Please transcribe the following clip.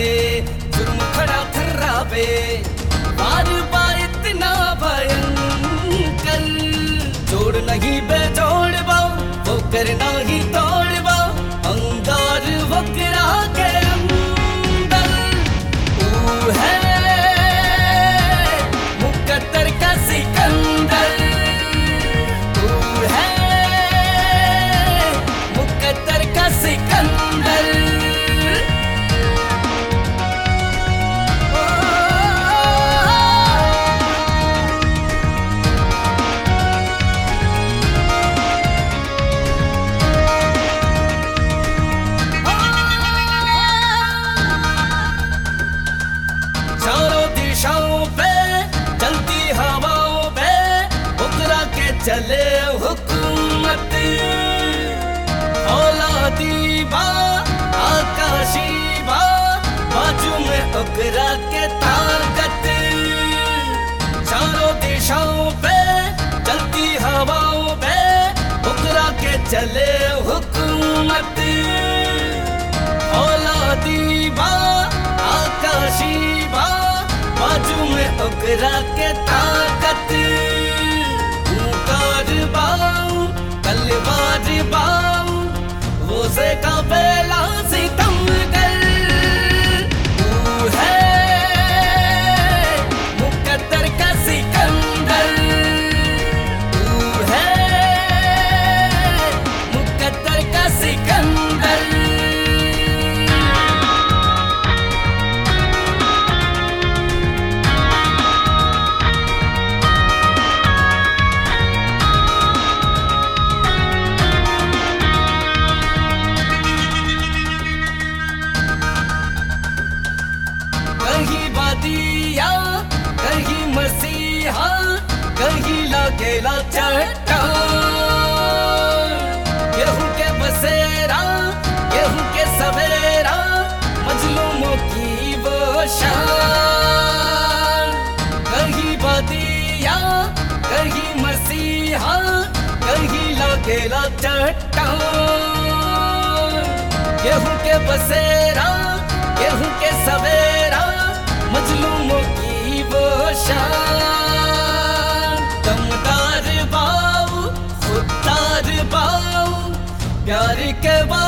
करावे जुर्म खड़ा थर्रावे बार बार इतना भयंकर जोड़ नहीं बेजोड़ बा वो करना ही तोड़ बा अंगार वकरा के अंदर ऊ है मुकद्दर का सिकंदर ऊ है मुकद्दर का सिकंदर चारों दिशाओं पे चलती हवाओं पे उतरा के चले हुकूमत औलादी बा आकाशी बा बाजू में उकरा के ताकत चारों दिशाओं पे चलती हवाओं पे उकरा के चले हुकूमत औलादी बा आकाशी बा बाजू में उकरा के ताकत ऊंकार बाऊ तलवार बाऊ वो से का बेला सितम कर तू है मुकद्दर का सिकंदर तू है मुकद्दर का सिकंदर कहीं बादिया कहीं मसीहा कहीं लगेला चट्टान गेहूं के बसेरा गेहूं के सवेरा मजलूमों की वो शान कहीं बादिया कहीं मसीहा कहीं लगेला चट्टान गेहूं के बसेरा गेहूं के सवेरा मजलूमों की वो शान दमदार बाऊ खुददार बाऊ प्यार के बा